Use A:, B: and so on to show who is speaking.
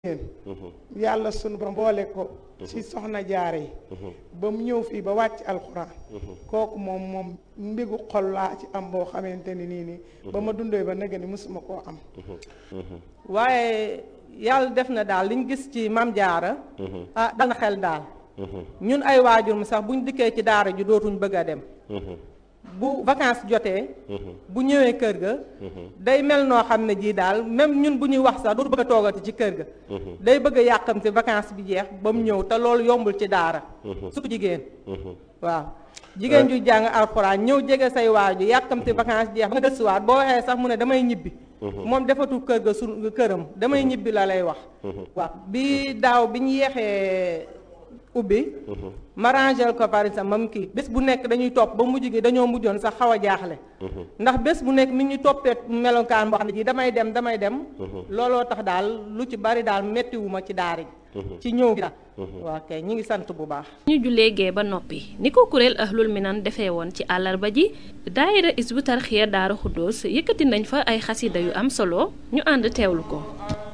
A: yàlla sunu ba boole ko ci soxna jaare yi ba mu ñëw fii ba wàcc alxuraan kooku moom moom mbigu xol laa ci am boo xamante ni nii nii ba ma dundee ba nëgë ni mësuma koo am
B: waaye yàlla def na daal liñ gis ci mam jaara ah dal na xel daal ñun ay waajur mu sax buñ dikkee ci daara ji dootuñ bëgg a dem bu vacances jotee bu ñëwee kër ga day mel noo xam ne jii daal même ñun bu ñuy wax sax dootu bëgg a toogati ci kër ga day bëgg a yàqamte vacances bi jeex ba mu ñëw te loolu yombul ci daara surtout jigéen waaw jigéen ju jàng alxuraan ñëw jege say waaju yàqamte vacances jeex ba nga gëstuwaat boo waxee sax mu ne damay ñibbi moom defatul kër ga su këram damay ñibbi la lay wax waaw bi daaw bi ñu yeexee ubbi ma rangel ko par exemple mam kii bés bu nekk dañuy topp ba mujj gi dañoo mujjoon sax xaw a jaaxle ndax bés bu nekk mi ñu toppee melokaan boo xam ne ji damay dem damay dem looloo tax daal lu ci bari daal mettiwuma ci daara ji ci ñëw gi daal waa kay ñi ngi sant bu baax
C: ñu jullee gee ba noppi ni ko kuréel ahlul minan defee woon ci àllarba ji daayira isbu tarxiya daara xuddoos yëkkati nañ fa ay xasida yu am solo ñu ànd teewlu ko